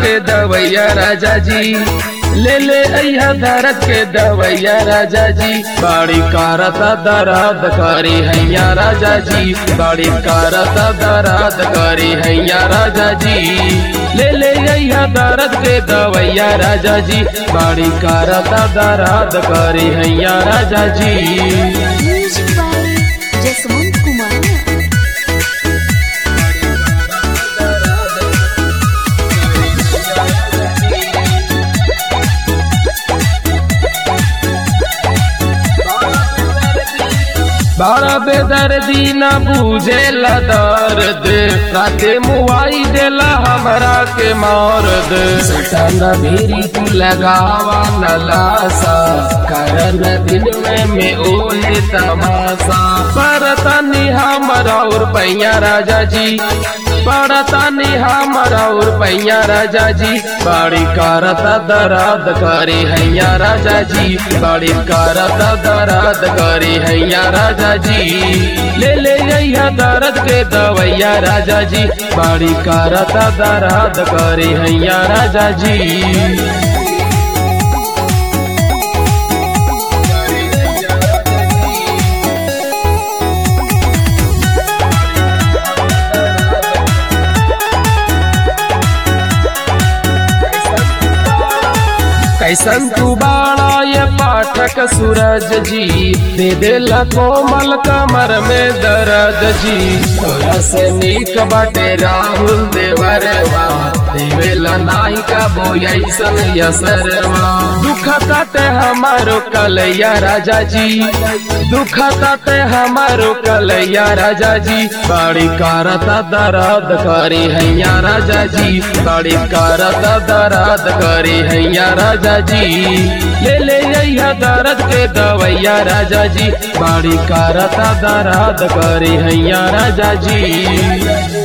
के दवैया राजा जी ले ले अइहा दर्द के दवैया राजा जी बाड़ी कारता दर्द करी हैया राजा जी बाड़ी कारता दर्द करी हैया राजा जी ले ले अइहा दर्द के दवैया राजा जी बाड़ी कारता दर्द करी हैया राजा जी Music by Jasmine Kumar. बड़ा बेदर्दी न बूझे दर्द राते मुआई देला हमरा के मर्द सटन भीरी तू लगावा न लासा करन दिन में में ओहे तमाशा परतनी हमरा और पैया राजा जी परतनी हमरा और पैया राजा जी बड़ी करता दर्द करी हैया राजा जी बड़ी करता दर्द करी हैया राजा जी ले ले अइहा दर्द के दवैया राजा जी बड़ी करता दर्द करी हैया राजा जी कैसन तू बाड़ा ये पाठक सूरज जी दे देला कोमल कमर में दर्द जी तोरा से नीक बाटे राहुल देवरवा देवेला नाई का बोयसन यसरवा दुख काटे हमारो कलैया राजा जी दुख काटे हमारो कलैया राजा जी बड़ी करता दर्द करी हैया राजा जी बड़ी करता दर्द करी हैया राजा जी ले ले अइहा दर्द के दवैया राजा जी बड़ी करता दर्द करी हैया राजा जी